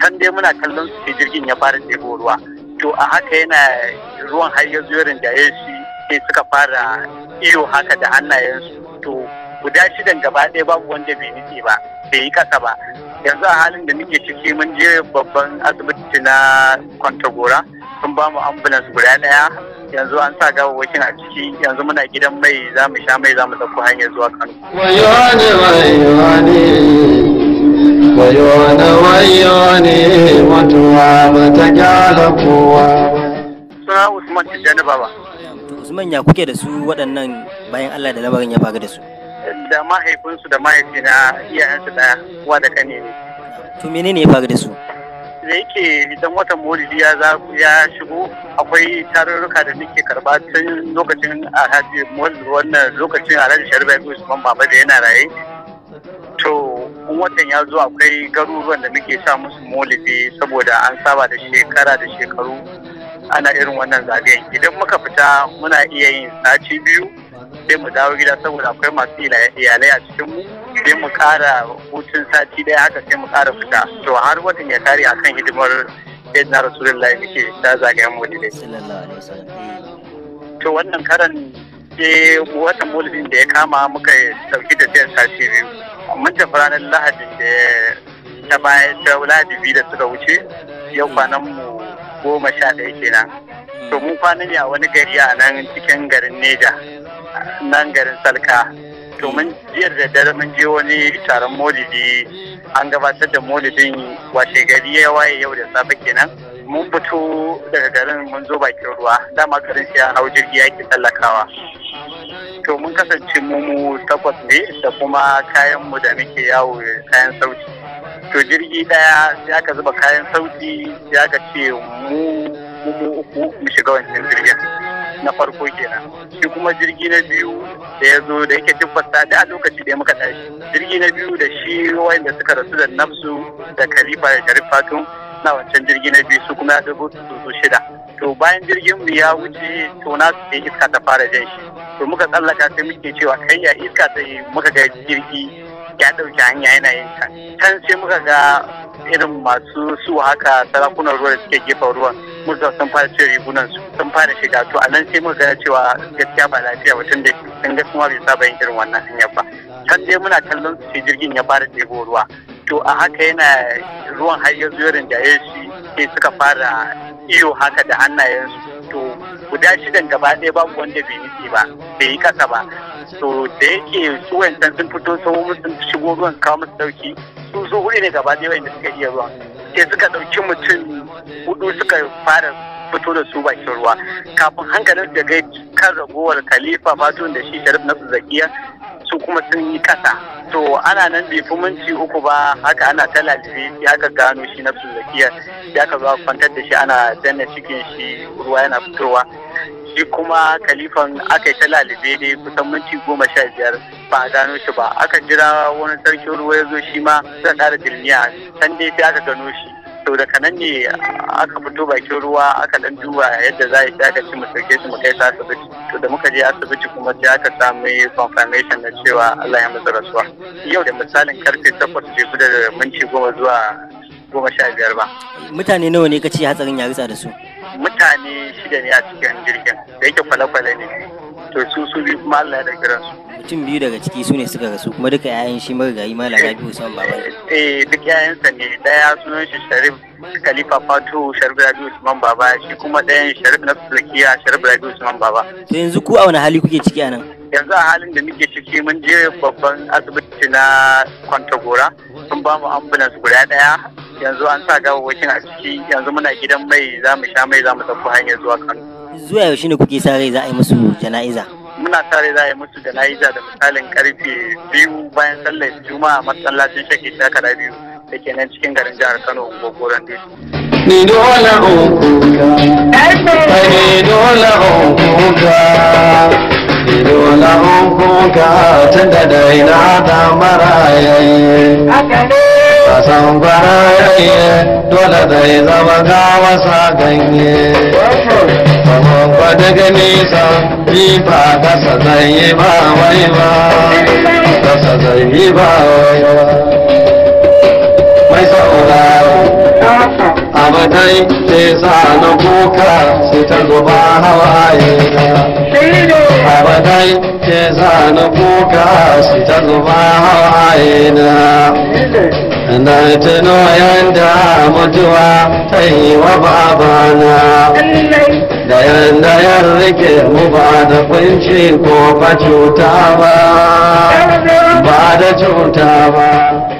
can dai muna kallon su sai jirgin ya fara ɗebo ruwa to a haka yana ruwan har ya zo rinjaye shi sai suka fara iyo haka da hannayensu to guda shidan gaba ɗaya babu wanda bai nutse ba bai yi kasa ba yanzu a halin da muke ciki mun je babban asibiti na kwantagora sun ba mu ambulance guda ɗaya yanzu an sa gawawwakin a ciki yanzu muna gidan mai za mu sha mai za mu ɗauko hanyar zuwa kano wayone wayone wayone wayone mutuwa ba ta kyala kowa suna usman tijjani baba To Usman ya kuke da su waɗannan bayan Allah da lamarin ya faru da su. da mahaifinsu da mahaifina iyayensu ɗaya uwa da kane ne To menene ya faru da su? da yake idan watan maulidi ya za ya shigo akwai tarurruka da nake karba tun lokacin alhaji maulidi wannan lokacin alhaji sharba ya usman baba da yana raye to in watan ya zo akwai garuruwan da muke sa musu maulidi saboda an saba da shekara da shekaru ana irin wannan zagayen idan muka fita muna iya yin sati biyu sai mu dawo gida saboda akwai masu ila- iyalai a cikin mu sai mu kara hutun sati daya haka sai mu kara fita to har watan ya kare akan hidimar sayyidina rasulullahi muke ta zagayen maulidai Sallallahu alaihi wasallam. to wannan karan sai watan maulidin da ya kama muka dauki tafiyar sati biyu mun tafi ranar lahadin da ta baya ta lahadi biyu da suka wuce yau kwanan mu goma sha ɗaya kenan to mun kwana ne a wani gari a nan cikin garin neja nan garin salka to mun jiya da dare mun je wani taron maulidi an gabatar da maulidin washe gari ya waye yau da safe kenan mun fito daga garin mun zo bakin ruwa dama garin sai an hau jirgi yake tsallakawa to mun kasance mu mu takwas ne da kuma kayan mu da muke yawo kayan sauti to jirgi daya sai aka zuba kayan sauti sai aka ce mu mu mu uku mu shiga wancan jirgin na farko kenan shi kuma jirgi na biyu da ya zo da yake tabbata da a lokaci da muka tashi jirgi na biyu da shi wanda suka rasu da nafsu da khalifa da sharif fatun na wancan jirgi na biyu su kuma ya dubu su shida to bayan jirgin mu ya wuce to na su sai iska ta fara jan shi to muka tsallaka sai muke cewa kai ya iska sai muka ga jirgi ya ɗauki hanya yana yin can can sai muka ga irin masu su haka sarakunan ruwa da suke gefen ruwan muka sun fara cire rigunan su sun fara shiga to a nan sai muka ga cewa gaskiya ba lafiya ba tunda sun ga kuma bai saba yin irin wannan hanyar ba can dai muna kallon su sai jirgin ya fara ɗebo ruwa to a haka yana ruwan har ya zo rinjaye shi sai suka fara iyo haka da hannayensu to guda shidan gaba ɗaya babu wanda bai nufi ba bai yi kasa ba to da yake su wancan sun fito sau sun shigo ruwan kawo musu dauki su su hudu ne gaba ɗaya wanda suka iya ruwan sai suka ɗauki mutum hudu suka fara fito da su bakin ruwa kafin hankalin da gai kan ragowar khalifa fatun da shi sharif na zakiya su kuma sun yi kasa to ana nan bai fi minti uku ba haka ana ta lalibe sai aka gano shi na zakiya sai aka zo aka kwantar da shi ana danna cikin shi ruwa yana fitowa shi kuma kalifan aka yi ta lalibe dai kusan minti goma sha biyar ba a gano shi ba aka jira wani sarkin ruwa ya zo shi ma zan ƙara dilmiya can dai sai aka gano shi to daga nan ne aka fito bakin ruwa aka dan duba yadda za a yi sai aka ci mu sauke shi mu kai su asibiti to da muka je asibiti kuma sai aka samu confirmation na cewa Allah ya masa rasuwa yau da misalin karfe takwas bai fi da minti goma zuwa goma sha biyar ba Mutane nawa ne ka ce hatsarin ya ritsa da su? mutane shida ne a cikin jirgin da yake kwale-kwale ne to su su biyu kuma Allah ya da kiransu Mutum biyu daga ciki su ne suka rasu kuma duka 'ya'yan shi marigayi Malam Rabi Usman Baba. ne. eh duk yayansa ne daya sunan shi Sharif Khalifa Fatu Sharif Rabi Usman Baba shi kuma ɗayan Sharif na Tsakiya Sharif Rabi Usman Baba To yanzu ku a wani hali kuke ciki a nan? yanzu a halin da muke ciki mun je babban asibiti na Kwantagora sun ba mu ambulance guda daya yanzu an sa gawawwakin a ciki yanzu muna gidan mai za mu sha mai za mu tafi hanyar zuwa Kano Zuwa yaushe ne kuke sa rai za a yi musu jana'iza? muna tare za a yi musu jana'iza da misalin karfe biyu bayan sallar juma'a masallacin shake shakara biyu da ke nan cikin garin jihar kano gogoron dutse ni dole in kuka kai ni dole in kuka ni dole in kuka tun da dai na da marayayye kasan barayayye dole zai zama ga wasa ganye kamar kwada gani sa jifa kasa zai yi ba wai ba kasa zai yi ba wai ba mai sauraro abadai ke sa na kuka su ta zuba hawaye na abadai ke sa na kuka su ta zuba hawaye na na tuno yanda mutuwa ta yi wa babana da yanda ya rike mu ba da kunci ko ba cuta ba ba da cuta ba